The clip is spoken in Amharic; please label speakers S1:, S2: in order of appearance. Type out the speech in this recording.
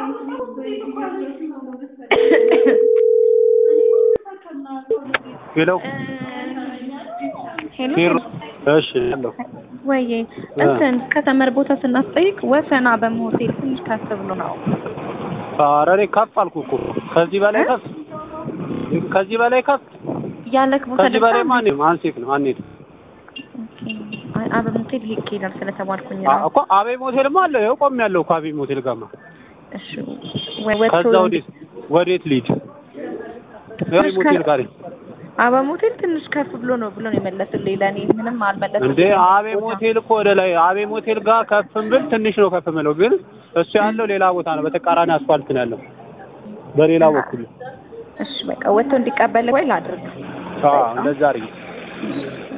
S1: ሄሎ
S2: ሄሎ
S1: ሄሎ እሺ አለሁ
S2: ወይዬ እንትን ከተመር ቦታ ስናስጠይቅ ወሰና በመሆቴል ትንሽ ከፍ ብሎ ነው።
S1: ኧረ እኔ ከፍ አልኩ እኮ ከዚህ በላይ ከፍ ከዚህ በላይ ከፍ
S2: ያለክ ቦታ
S1: ከዚህ በላይ
S2: ደርሳ
S1: ማን አንሴት ነው አንሄድ
S2: አበብ ሆቴል ይኬዳል ስለተባልኩኝ
S1: አ-
S2: ነው።
S1: እኮ አቤ ሞቴልማ አለ ይኸው ቆሜ ያለው እኮ አቤ ሞቴል ጋማ
S2: እሺ ወይ ወጥቶ
S1: ከዛ ወዴት ወዴት ልሂድ አቤ ሞቴል ጋር ነኝ።
S2: አበብ ሆቴል ትንሽ ከፍ ብሎ ነው ብሎ ነው የመለሱልኝ። ለእኔ ምንም አልመለሱልኝ።
S1: እንዴ አቤ ሞቴል እኮ ወደ ላይ አቤ ሞቴል ጋር ከፍም ብል ትንሽ ነው ከፍ ምለው፣ ግን እሱ ያለው ሌላ ቦታ ነው። በተቃራኒ አስፋልት ነው ያለው በሌላ በኩል
S2: እሺ በቃ ወጥቶ እንዲቀበል ወይ ላድርግ።
S1: አዎ እንደዛ አድርጊ።